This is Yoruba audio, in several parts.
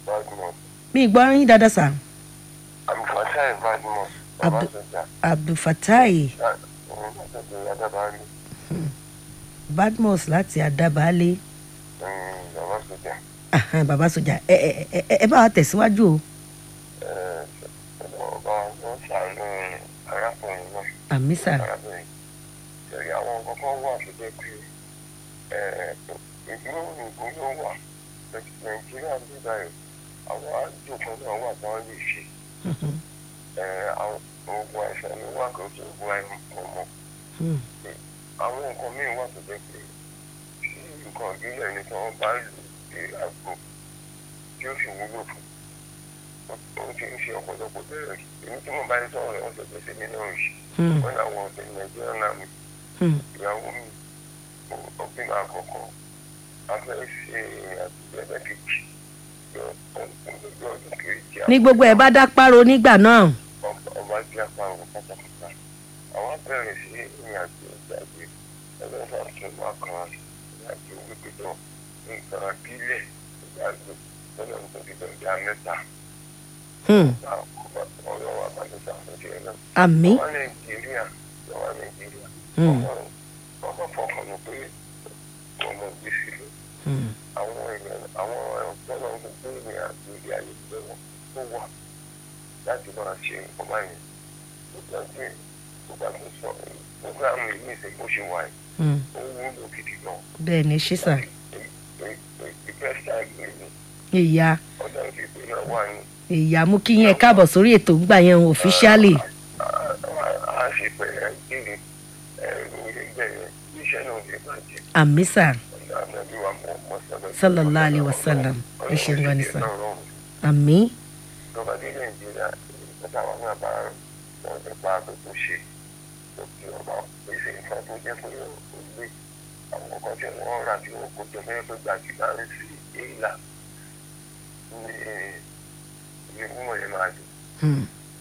Badmus. mi ì gbọ́ yín dáadáa sà Abdulfatai Badmus. Abdu- Babasoja. abdulfatai Òun látọ̀dọ̀ Adébáyé. badmus láti adábàálé Babasoja. Ahan, bàbá sójà ẹ ẹ ẹ ẹ bá wa tẹ̀síwájú o Ọba wọn ṣàánú arákùnrin náà. àmì sà arábìnrin ṣẹ̀rí àwọn kọ̀ọ̀kan wà tó jẹ́ pé ìlú òyìnbó ló wà nàìjíríà ní báyìí àwọn àjòkó náà wà tí wọ́n lè ṣe Eh, àwọn oògùn àìsàn ló wà kó tó oògùn àìmọ̀ mọ́ Hmm. àwọn nǹkan míì wà tó jẹ́ pé tí nǹkan ìbílẹ̀ ni tí wọ́n bá lò dé àgbo tí ó sì wúlò fún ó ti ń ṣe ọ̀pọ̀lọpọ̀ bẹ́ẹ̀ èmi tí mo bá ń sọ̀rọ̀ wọn sọ pé sí mi náà yìí Hmm. wọn làwọn ọ̀sẹ̀ nàìjíríà náà mi Hmm. ìyàwó mi ọ̀gbìn àkọ́kọ́ afẹ́ ṣe àtúntò ẹgbẹ́ kejì yọ ọdún ọdún kejì ní gbogbo ẹ̀ bá dá páro nígbà náà ọba tí a pa àwọn pátápátá àwọn abẹ́rẹ́ sí ìrìn àjò ìgbàgbé ẹgbẹ́ sàtún wà kan ìrìn àjò wípé tó nǹkan abílẹ̀ ìgbàgbé lọ́nà tó ti dọ̀jà mẹ́ta Hmm. ọ̀rọ̀ wa bá ti sàmójú ẹ̀ náà. àmì ọwọ́ nàìjíríà ọwọ́ nàìjíríà Hmm. ọmọ fọkàn ló pé ọmọ gbèsè lọ Hmm. àwọn èèyàn àwọn ọ̀pọ̀lọpọ̀ gbogbo ìrìn àjò ilé ayé ìgbẹ́ wọn tó wà láti máa ṣe nǹkan báyìí tó jẹ́ pé tó bá tó sọ programu yìí ní ìsìn bó ṣe wà yìí Hmm. ó wúlò gidi gan. bẹ́ẹ̀ ni ṣí sà ìpẹ́sítà ìgbẹ́ ni ìyá ọ̀dà ìgbẹ́ náà wà ní. ìyá mú kí yín ẹ káàbọ̀ sórí ètò ńgbà yẹn officially a ṣe pẹ̀lẹ́ ìgbẹ́ ẹ̀rọ ìgbẹ́ yẹn iṣẹ́ náà lè bàjẹ́. àmì sà ọ̀dà àbẹ̀bí wa mọ̀ ọmọ sọ̀rọ̀ Sallallahu alaihi wasallam. Ẹ ṣeun gan ni sir. Ọlọ́run àmì ìjọba dé nàìjíríà ìjọba àwọn náà bá wọn nípa àgbẹ̀kọ̀ ṣe lókè ọba pèsè nǹkan tó jẹ́ pé ó gbé àwọn ọkọ̀ tí wọ́n rà tí wọ́n kó jọ mẹ́rin pé gbàgbé bá ń sí èèlà ní ní wọ́n yẹn máa dùn Hmm.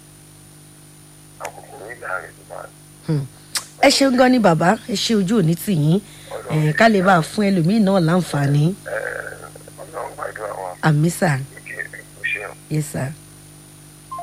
àkókò ìlà rẹ̀ tó máa dùn. Hmm. ẹ ṣeun gan ni bàbá ẹ ṣe ojú òní tì yín ẹ ká lè bá a fún ẹlòmíín náà láǹfààní ọlọ́run gbàdúrà wa àmì sà kí ẹ kó ṣe yes sir.